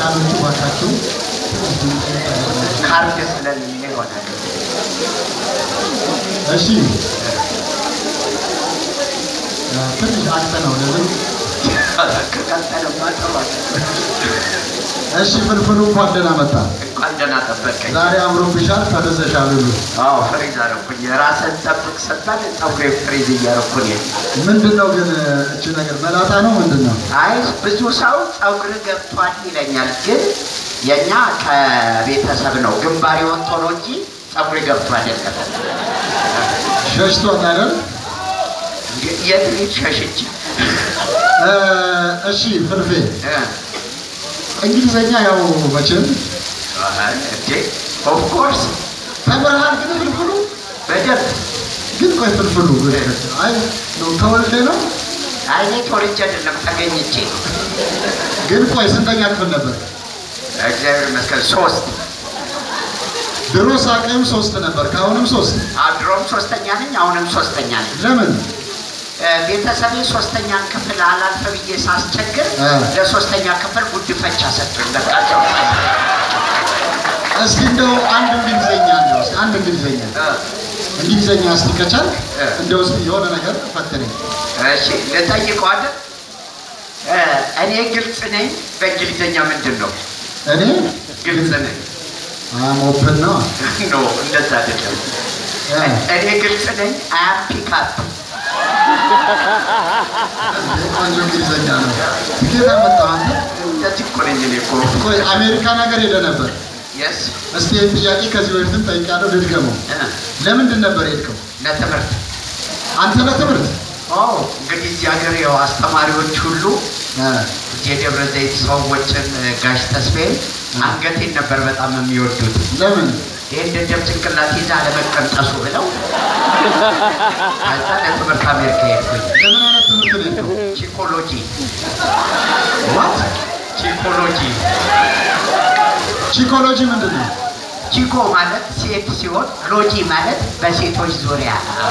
ቴክኒሻኖቹ ባካችሁ ካርድ ስለሌለ ይሆናል። እሺ እ፣ ትንሽ አቅተ ነው ለምን ከቀጠለማ ጥሩ አይደለም። እሺ ፍልፍሉ እንኳን ደህና መጣ እንኳን ደህና ጠበቀኝ። ዛሬ አምሮብሻል ተደሰሻል ሁሉ አዎ ፍሪዝ አደረኩኝ። ራስን ጠብቅ ስትባል ፀጉሬ ፍሪዝ እያደረኩኝ ምንድን ነው ግን እቺ ነገር መላጣ ነው ምንድን ነው አይ ብዙ ሰው ፀጉር ገብቷል ይለኛል፣ ግን የእኛ ከቤተሰብ ነው ግንባሬ ወጥቶ ነው እንጂ ፀጉር ገብቶ አይደለም። ሸሽቷል አይደል የት ልጅ ሸሽች እ፣ እሺ ፍልፌ እ፣ እንግሊዘኛ ያው መቼም አይ፣ እንዴ ኦፍኮርስ ተምረሃል ግን ፍልፍሉ በደንብ ግን ቆይ ፍልፍሉ አይ ነው ተወልደ ነው አይኔ ተወልጄ አይደለም ተገኝቼ ነው። ግን ቆይ ስንተኛ ክፍል ነበር እግዚአብሔር ይመስገን ሶስት ድሮ ሳቅም ሶስት ነበር ከአሁንም ሶስት አድሮም ሶስተኛ ነኝ፣ አሁንም ሶስተኛ ነኝ። ለምን እ፣ ቤተሰቤ ሶስተኛን ክፍል አላልፈ ብዬ ሳስቸግር እ። ለሶስተኛ ክፍል ጉድፈቻ ሰጡኝ። በቃ ተው። እስኪ እንደው አንድ እንግሊዘኛ እንደው እስኪ አንድ እንግሊዘኛ እ፣ እንግሊዘኛ እስቲ ከቻልክ እ። እንደው እስኪ የሆነ ነገር ፈትነኝ እሺ ልጠይቀው አይደል? እ፣ እኔ ግልጽ ነኝ። በእንግሊዝኛ ምንድን ነው? እኔ ግልጽ ነኝ። አም ኦፕን ነው ኖ እንደዛ አይደለም። እኔ ግልጽ ነኝ። አያም ፒካፕ ቆንጆ እንግሊዘኛ ነው ጌታ መጣ አንተ እንደዚህ እኮ ነኝ እኔ እኮ ቆይ አሜሪካን ሀገር ሄደ ነበር የስ እስቲ ይህን ጥያቄ ከዚህ በፊትም ጠይቃለሁ ልድገመው ለምንድን ነበር የሄድከው ለትምህርት አንተ ለትምህርት ኦ እንግዲህ እዚህ ሀገር ያው አስተማሪዎች ሁሉ እ፣ የደብረ ዘይት ሰዎችን እ፣ ጋሽ ተስፋዬ አንገቴን ነበር በጣም የሚወዱት። ለምን ይህን ደደብ ጭንቅላት ይዛ ለመቀንጠሱ ብለው ከዛ ለትምህርት አሜሪካ ሄድኩኝ። ለምን አይነት ትምህርት ነው የሄድከው ቺኮሎጂ ዋት ቺኮሎጂ ቺኮሎጂ ምንድን ነው ቺኮ ማለት ሴት ሲሆን ሎጂ ማለት በሴቶች ዙሪያ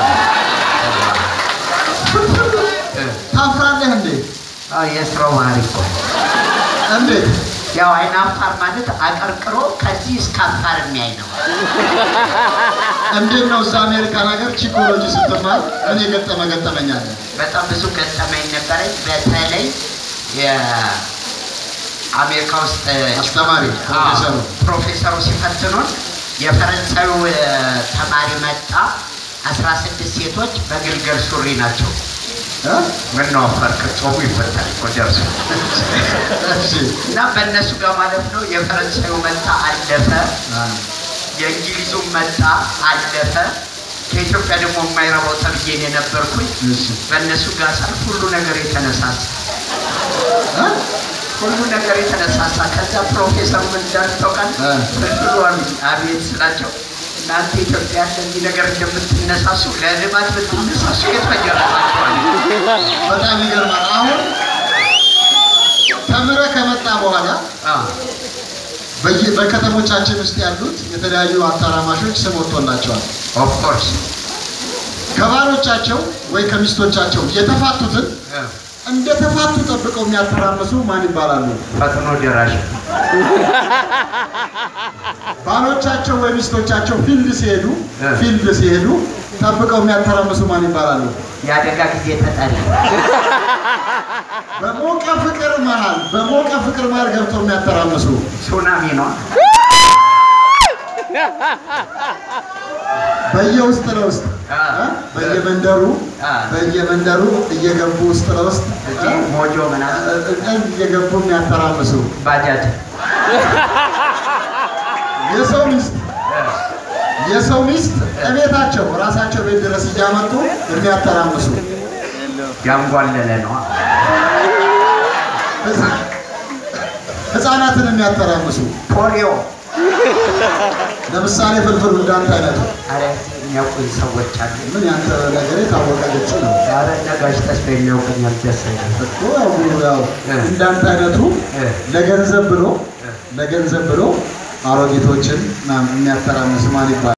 እ፣ ታፍራለህ እንዴ አዎ፣ የስራው ባህሪ እኮ እንዴት ያው አይን አፋር ማለት አቀርቅሮ ከዚህ እስከ አፋር የሚያይ ነው። እንዴት ነው እዛ አሜሪካን ሀገር ቺኮሎጂ ስትማር ምን የገጠመ ገጠመኝ አለ በጣም ብዙ ገጠመኝ ነበረኝ። በተለይ የአሜሪካ ውስጥ አስተማሪ ፕሮፌሰሩ አዎ፣ ፕሮፌሰሩ ሲፈትኑን የፈረንሳዩ እ፣ ተማሪ መጣ። አስራ ስድስት ሴቶች በግልገል ሱሪ ናቸው። እ? ምን ነው አፈርክ? ጾሙ ይፈታል እኮ ደርሶ እሺ እና በእነሱ ጋር ማለት ነው። የፈረንሳዩ መጣ አለፈ። አ፣ የእንግሊዙም መጣ አለፈ። ከኢትዮጵያ ደግሞ የማይረባው ተብዬ ነው የነበርኩኝ። እሺ በእነሱ ጋር ሳልፍ ሁሉ ነገር የተነሳሳ እ? ሁሉ ነገር የተነሳሳ ከዛ ፕሮፌሰሩ ምን እንዳሉ ታውቃለህ? እ። ፍልፍሉ አሉኝ። አቤት ስላቸው እናንተ ኢትዮጵያ እንደዚህ ነገር እንደምትነሳሱ ለልማት ብትነሳሱ የተፈጀራላቸዋል። በጣም ይገርማል አሁን ተምረህ ከመጣ በኋላ በየ- በከተሞቻችን ውስጥ ያሉት የተለያዩ አታራማሾች ስም ወጥቶላቸዋል ኦፍኮርስ ከባሎቻቸው ወይ ከሚስቶቻቸው የተፋቱትን እንደ ተፋቱ ጠብቀው የሚያተራምሱ ማን ይባላሉ? ፈጥኖ ደራሽ ባሎቻቸው ወይ ሚስቶቻቸው ፊልድ ሲሄዱ እ። ፊልድ ሲሄዱ ጠብቀው የሚያተራምሱ ማን ይባላሉ? የአደጋ ጊዜ ተጠሪ በሞቀ ፍቅር መሃል በሞቀ ፍቅር መሃል ገብተው የሚያተራምሱ ሱናሚ ነው። በየውስጥ ለውስጥ አ። እ? በየመንደሩ አ። በየመንደሩ እየገቡ ውስጥ ለውስጥ እዚህ እ? ሞጆ ምናምን እ- እ- እየገቡ የሚያተራምሱ ባጃጅ የሰው ሚስት የሰው ሚስት እቤታቸው ራሳቸው ቤት ድረስ እያመጡ የሚያተራምሱ ያንጓለለ ነው። ህፃ- ህፃናትን የሚያተራምሱ ፖሊዮ ለምሳሌ ፍልፍሉ እንዳንተ አይነቱ አረ የሚያውቁኝ ሰዎች አሉ። ምን ያንተ ነገር የታወቀ ግልጽ ነው ኧረ ነጋሽ ተስፋ የሚያውቁኛል ደስ አይልም። እኮ ያው ያው እ። እንዳንተ አይነቱ እ። ለገንዘብ ብሎ እ። ለገንዘብ ብሎ አሮጊቶችን ምናምን የሚያተራምስ ማን ይባላል?